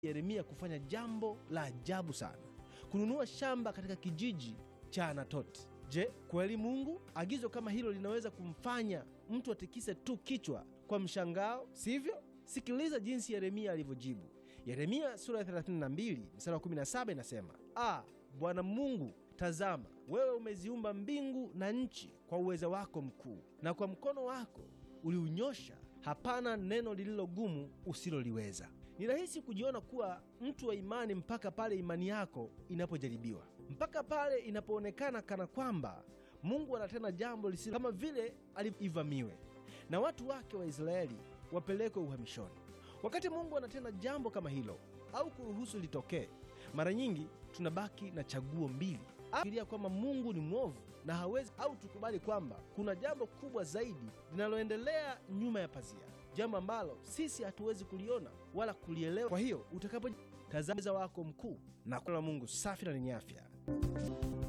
Yeremia kufanya jambo la ajabu sana, kununua shamba katika kijiji cha Anatoti. Je, kweli Mungu agizo kama hilo linaweza kumfanya mtu atikise tu kichwa kwa mshangao, sivyo? Sikiliza jinsi Yeremia alivyojibu. Yeremia sura ya 32 mstari wa 17 inasema, ah, Bwana Mungu, tazama, wewe umeziumba mbingu na nchi kwa uweza wako mkuu, na kwa mkono wako uliunyosha, hapana neno lililo gumu usiloliweza. Ni rahisi kujiona kuwa mtu wa imani mpaka pale imani yako inapojaribiwa, mpaka pale inapoonekana kana kwamba Mungu anatenda jambo lisilo kama vile alivamiwe na watu wake wa Israeli wapelekwe uhamishoni. Wakati Mungu anatenda jambo kama hilo au kuruhusu litokee, mara nyingi tunabaki na chaguo mbili: fikiria kwamba Mungu ni mwovu na hawezi, au tukubali kwamba kuna jambo kubwa zaidi linaloendelea nyuma ya pazia, jambo ambalo sisi hatuwezi kuliona wala kulielewa. Kwa hiyo utakapotazama wako mkuu na kula Mungu safi na lenye afya